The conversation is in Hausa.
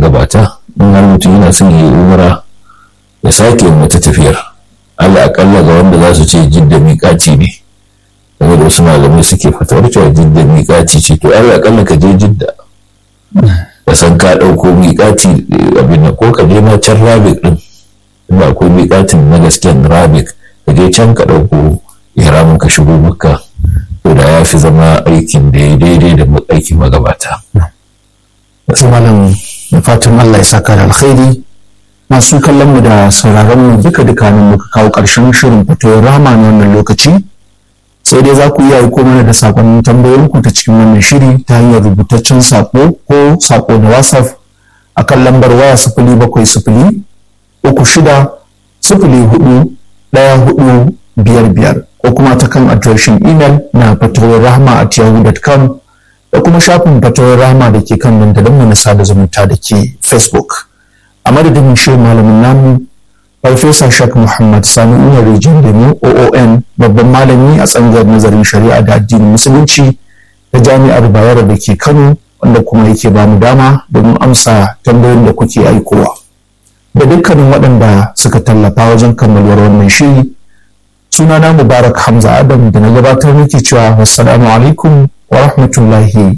magabata in har mutum yana son yi umra ya sake wata tafiyar Allah akalla ga wanda za su ce jidda miƙaci ne game da wasu malamai suke fatawar cewa jidda miƙaci ce to Allah akalla ka je jidda ka san ka ɗauko miƙaci abin ko ka je ma can rabik ɗin ba akwai miƙatin na gasken rabik ka je can ka ɗauko ihramin ka shigo makka to da ya fi zama aikin da ya daidai da aikin magabata. Wasu malam da fatan Allah ya saka da alkhairi masu kallon mu da sauraron mu duka duka nan muka kawo ƙarshen shirin fitowar rama na wannan lokaci sai dai za ku iya aiko mana da sakonnin tambayoyin ku ta cikin wannan shiri ta hanyar rubutaccen sako ko sako da whatsapp akan lambar waya sifili bakwai sifili uku shida sifili hudu ɗaya hudu biyar biyar ko kuma ta kan adireshin imel na fatawar rahama at yahoo.com da kuma shafin fatawar rahama da ke kan dandalinmu na sada zumunta da ke facebook a madadin shirin malamin namu farfesa shak muhammad sani umar rijiyar lemo oon babban malami a tsangayar nazarin shari'a da addinin musulunci ta jami'ar bayero da ke kano wanda kuma yake ba mu dama domin amsa tambayoyin da kuke aikowa da dukkanin waɗanda suka tallafa wajen kammaluwar wannan shiri sunana mubarak hamza adam da na gabatar muke cewa wassalamu alaikum wa rahmatullahi